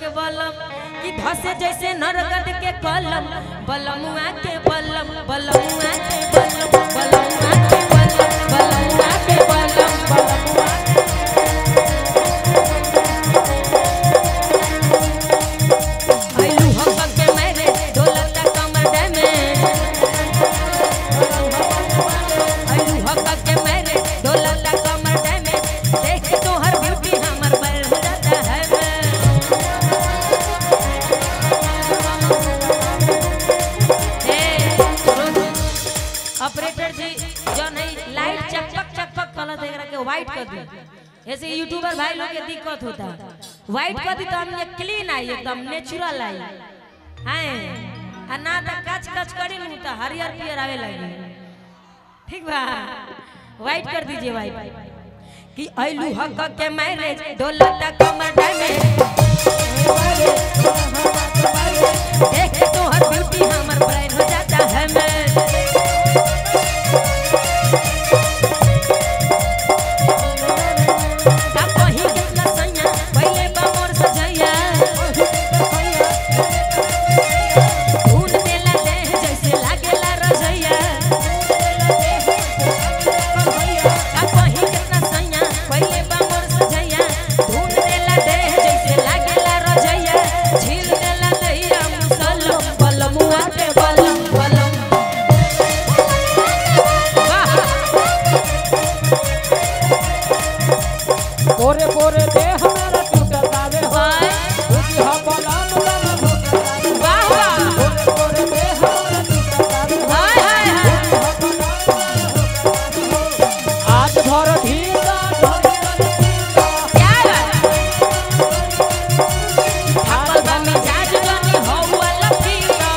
के बलम कि धसे जैसे नरगद के कलम बलमुआ के बलम बलमुआ के बलम बलमुआ के बलम बलमुआ के बलम बलमुआ आइलू हम के मेरे ढोलक कमर दे में आइलू हम के मेरे ढोलक कमर दे में देख तो हर ब्यूटी हमर बैल हो जाता है मैं ऑपरेटर जी जो नहीं लाइट चकपक चकपक कलर देख रहा के व्हाइट कर दी ऐसे यूट्यूबर भाई लोग के दिक्कत होता व्हाइट कर दी तो हम ये क्लीन आई एकदम नेचुरल आई हैं आ ना तो कच कच करी नहीं तो हरियर पियर आवे लगी ठीक बा व्हाइट कर दीजिए व्हाइट कि आइलू हक के मैरिज डोलता कमर डैमेज देख तो हर ब्यूटी हमर ब्रेन हो जाता है मैं अब कहीं कितना सैया पहले बा मोर सजैया धुन देला देह जैसे लागेला रजैया अब कहीं कितना सैया पहले बा मोर सजैया धुन देला देह जैसे लागेला रजैया झील देला दहिया मुसलम बलमुआ के बलम बलम वाह पोरे पोरे देह मेरा टूटतावे हो वाह बुद्धि हो बलाम बलाम टूटतावे हो वाह वाह पोरे पोरे देह मेरा टूटतावे हो हाय हाय हाय बुद्धि हो बलाम बलाम टूटतावे हो आज भर धीरा धीरा क्या बात थाकल बा मिजाज जनी हौवा लफीरा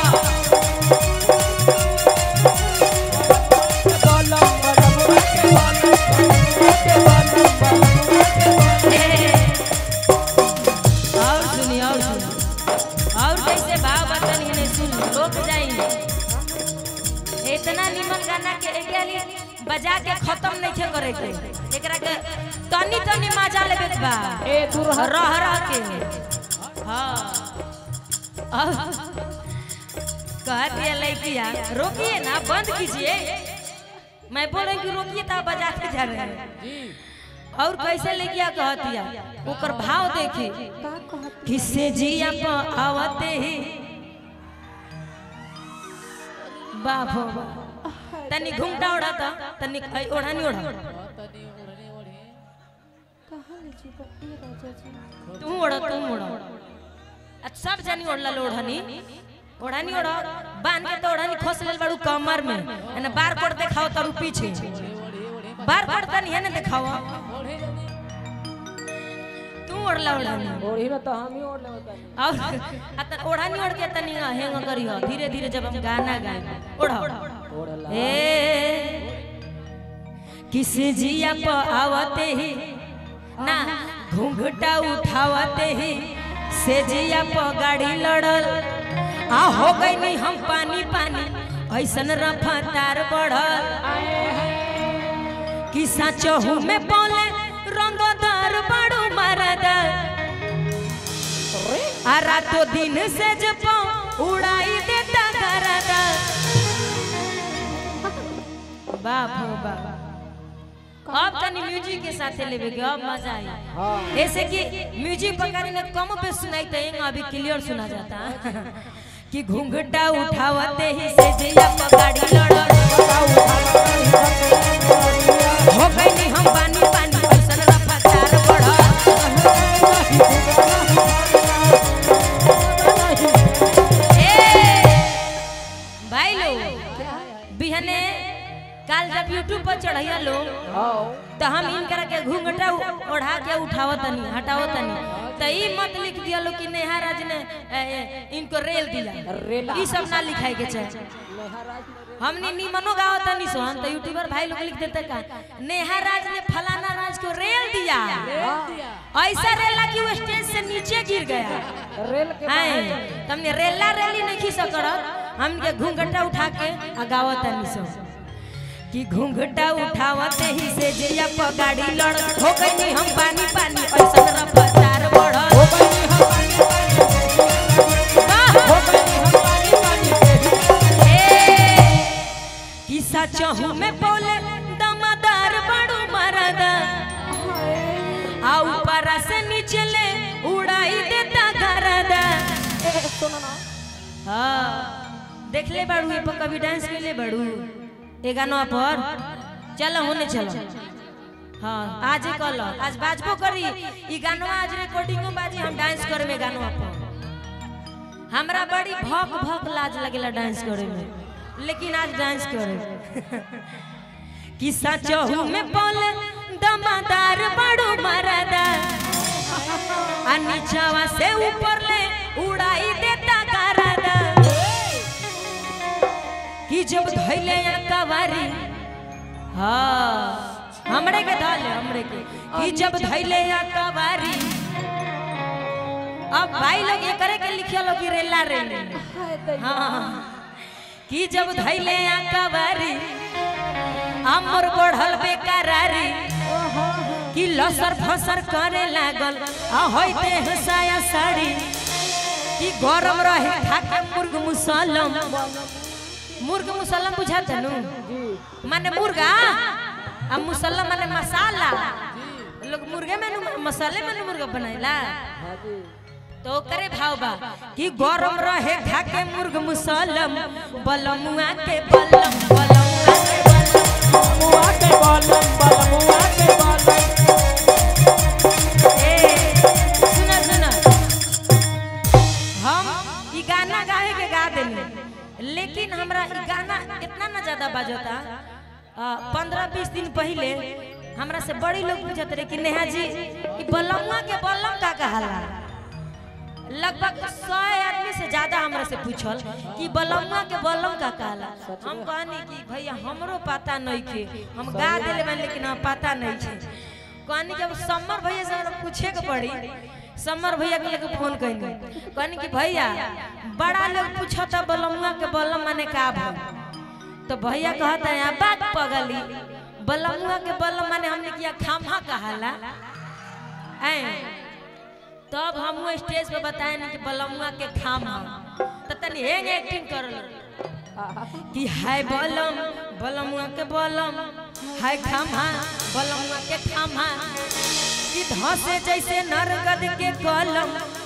बलम बलम के बलम के बलम बलम और सुनी और सुनी और कैसे भाव बतन ही नहीं सुन रोक जाई इतना निमन गाना के एकरा लिए बजा के खत्म नहीं थे करे के एकरा के तनी तनी मजा लेबे के बा ए दुरहा रह रह के हाँ और कह दिया लड़किया रोकिए ना बंद कीजिए मैं बोल रही हूँ कि रोकिए तो आप बजाते जा रहे हैं और कैसे लेकिया कहतिया ओकर भाव देखी किससे जिया पर आवते ही बाप हो बाप। तनी घूमटा ओढ़ा था तनी ऐ ओढ़ा नहीं ओढ़ा तू ओढ़ तू ओढ़ आ सब जानी ओढ़ला ओढ़नी ओढ़नी ओढ़ बांध के तो ओढ़नी खोस लेल बाड़ू कमर में एने बार कोड देखाओ तारू पीछे बार कोड तनी है ने देखाओ तू ओढ़ला ओढ़नी ओढ़ी में तो हम ही ओढ़ लेवत बानी और अतन ओढ़नी ओढ़ के तनी हेंग करियो धीरे धीरे जब हम गाना गाए ओढ़ो ओढ़ला ए किस जिया पर आवते ही ना घूंघटा उठावते ही से जिया पर गाड़ी लड़ल आ हो गई नहीं हम पानी पानी ऐसन रफ्तार बढ़ल कि सचहू में पौले रंगदार बड़ू मरदा आ रातों दिन से जब उड़ाई देता गरदा बाप हो बाप अब तनी म्यूजिक के साथ लेवे के अब मजा आई हां ऐसे कि म्यूजिक पकड़ी ने कम पे सुनाई तो एंग अभी क्लियर सुना जाता कि घूंघटा उठावते ही से जया पगाड़ी लड़ल हो गई नहीं हम पानी पानी ऐसन रफ्तार बढ़ल ए भाई लोग बिहने काल जब यूट्यूब पर चढ़ैया लोग हां तो हम इनकरा के घूंघटा उ- ओढ़ा के उठावत तनी हटावत तनी तो ई मत लिख दिया लो कि नेहा राज ने ए, ए, इनको रेल दिया रेला। ई सब ना लिखाए के चाहे हमने निमनो गावत तनी सोहन तो यूट्यूबर भाई लोग लिख देते का नेहा राज ने फलाना राज को रेल दिया ऐसा रेला कि वो स्टेज से नीचे गिर गया रेल के हैं तुमने रेला रेली नहीं खी सकड़त हमके घूंघटा उठा के आ गावत तनी सो कि घूंघटा उठावते ही से जया पगाड़ी लड़ हो गई हम पानी पानी ऐसा रफ्तार बढ़ हो गई हम पानी पानी सुनो ना हाँ देख ले बाड़ू ये पर कभी डांस कर ले बाड़ू ए गाना पर चलो होने चलो हाँ आज ही कल आज बाजबो करी ई गाना आज रिकॉर्डिंगो बाजी हम डांस करे में गाना पर हमरा बड़ी भक भक लाज लगेला डांस करे में लेकिन आज डांस करे कि सचहू में बोल दमादार बड़ो मरदा आ नीचवा से ऊपर ले उड़ाई देता करदा कि जब धैले या कवारी हाँ हमरे के धाले हमरे के कि जब धैले या कवारी अब भाई लोग ये करे के लिखिया लोग कि रेला रे हाय दैया हाँ कि जब धैले या कवारी अमर बढ़ल बेकरारी ओहो कि लसर फसर करे लागल आ होइते हसाया साड़ी कि गरम रहे खाके मुर्ग मुसलम मुर्ग मुसलम बुझाते नु जी माने मुर्गा आ मुसलम माने मसाला लोग मुर्गे में नु मसाले में नु मुर्गा बनाइला हाँ जी तो करे भाव बा कि गरम रहे खाके मुर्ग मुसलम बलमुआ के बलम बलमुआ के बलम मुआ के बलम बलम मुआ के बलम ए, सुनो सुनो हम ई गाना गाए के गा देनी लेकिन हमरा ई गाना इतना ना ज्यादा बजता पंद्रह बीस दिन पहले हमरा से बड़ी लोग पूछत रहे कि नेहा जी ई बलम्मा के बलम का कहाला लगभग सौ आदमी से ज्यादा हमरा से पूछल कि बलम्मा के बलम का कहला हम कहनी कि भैया हमरो पता नहीं थे हम गा दिले बन लेकिन हम पता नहीं थे कहनी जब समर भैया से हमरा पूछे के पड़ी समर भैया के लेके फोन कहनी कहनी कि भैया बड़ा लोग पूछता बलम्मा के बलम माने का भल तो भैया कहता है बात पगली बलमुआ के बलम माने हमने किया खामा कहाला ऐ तब हम स्टेज पे बताए कि बलमुआ के खामा तो तनी हेंग एक्टिंग करल कि हाय बलम बलमुआ के बलम हाय खामा बलमुआ के खामा कि धसे जैसे नरगद के कलम